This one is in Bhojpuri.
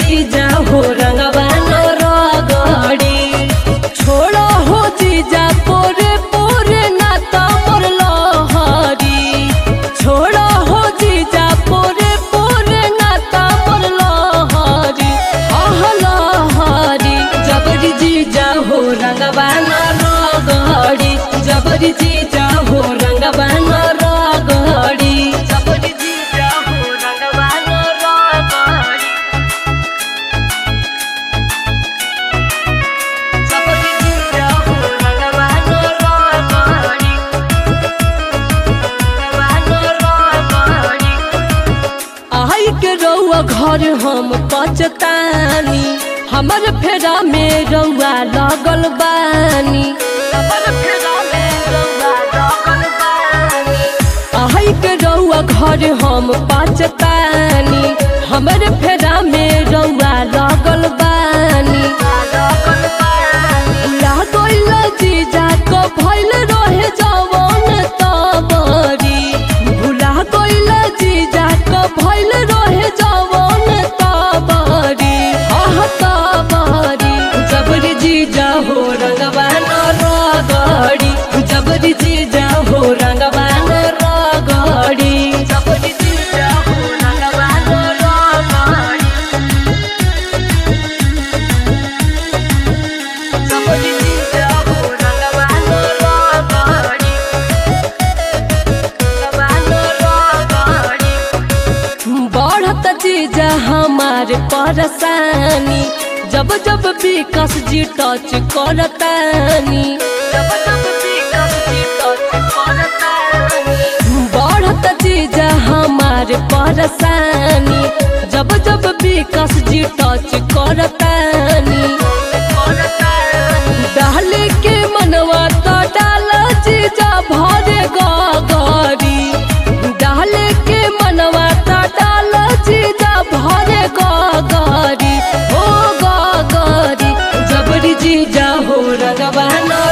जीजा हो रंगवा न रगड़ी छोड़ो हो जीजा पोरे पोरे नाता मोर लहरी छोड़ो हो जीजा पोरे पोरे नाता मोर लहरी आह लहरी जबरी जीजा हो रंगवा न रगड़ी जबरी जीजा हो रंगवा न रगड़ी जबरी जीजा हो रंगवा न रगड़ी जबरी जीजा हो रंगवा न रगड़ी रंगवा न रगड़ी आई के रउआ घर हम पचतानी हमर फेरा में रउआ लगल बानी हमर फेरा में रउआ लगल बानी आई के रउआ घर हम पचतानी हमर फेरा में रउआ लगल बानी भुला गइल जीजा क भइल रहे जवन तबरी भुला गइल जीजा क भइल रहे जवन तबरी आह तबरी जबरी जीजा हो रंगवा न रगड़ी जबरी जीजा हो रंगवा न रगड़ी जबरी जीजा हो रंगवा न रगड़ी जबरी जीजा हो रंगवा न रगड़ी रंगवा न रगड़ी बढ़त जीजा हमारे परेशानी जब जब विकास जी टच करतानी जब जब विकास जी टच करतानी बढ़त जीजा हमारे परेशानी जब जब विकास जी टच करतानी डाले के मनवा तो डाल जीजा भरे गगरी डाले के मनवा तो डाल जीजा भरे गगरी ओ गगरी जबरी जीजा हो रगवा न